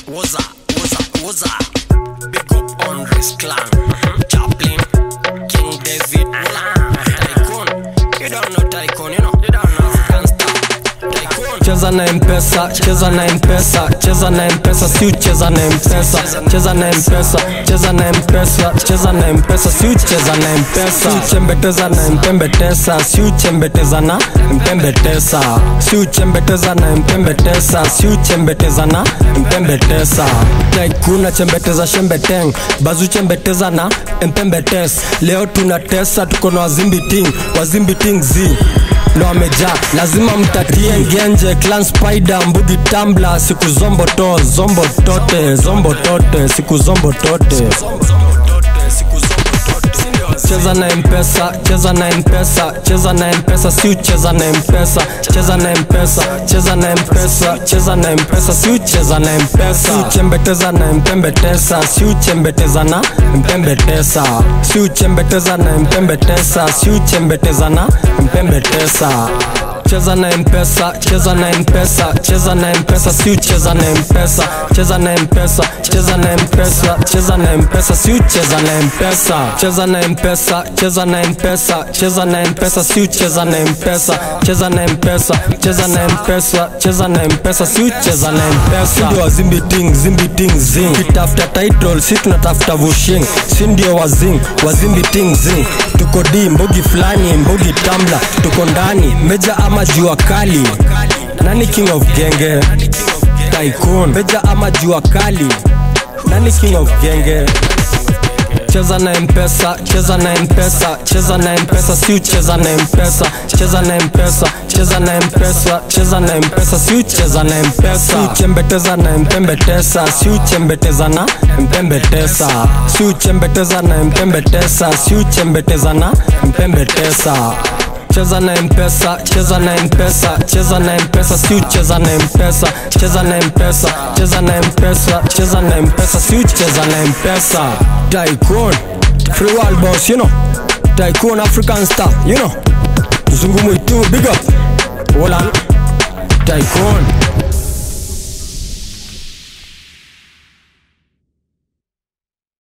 Woza, woza, woza. Big up on Risk Clan. Chaplin, King David, Tycoon. You don't know Tycoon, you know. You don't know African star. Tycoon. cheza na mpesa cheza na mpesa cheza na mpesa si ucheza na mpesa cheza na mpesa cheza na mpesa cheza na mpesa si ucheza na mpesa si uchembeteza na mpembetesa si uchembeteza na mpembetesa si uchembeteza na mpembetesa si uchembeteza na mpembetesa taikuna chembeteza shembeteng bazu chembeteza na mpembetes leo tunatesa tuko na wazimbiting wazimbiting z ndo amejaa lazima mtatie ngenje clan spider mbugi tambla siku zombo to zombo tote zombo tote siku zombo tote cheza na mpesa cheza na mpesa cheza na mpesa si ucheza na mpesa cheza na mpesa cheza na mpesa cheza na mpesa si ucheza na mpesa si uchembeteza na mpembetesa si uchembeteza na mpembetesa si uchembeteza na mpembetesa si uchembeteza na mpembetesa cheza na mpesa cheza na mpesa cheza na mpesa si ucheza na mpesa cheza na mpesa cheza na mpesa cheza na mpesa si ucheza na mpesa cheza na mpesa cheza na mpesa cheza na mpesa si ucheza na mpesa cheza na mpesa cheza na mpesa cheza na mpesa si ucheza na mpesa ndio wazimbiting zimbiting zing kitafuta title si tunatafuta vushing si ndio wazing wazimbiting zing tuko di mbogi fulani mbogi tambla tuko ndani meja ama jua kali nani king of genge tycoon meja ama jua kali nani king of genge cheza na mpesa cheza na mpesa cheza na mpesa si ucheza na mpesa cheza na mpesa cheza na mpesa cheza na mpesa si ucheza na mpesa si uchembeteza na mpembetesa si uchembeteza na mpembetesa si uchembeteza na mpembetesa si uchembeteza na mpembetesa cheza na mpesa cheza na mpesa cheza na mpesa si ucheza na mpesa cheza na mpesa cheza na mpesa cheza na mpesa si ucheza na mpesa tycoon free world boss you know tycoon african star you know zungu mwitu big up Olan tycoon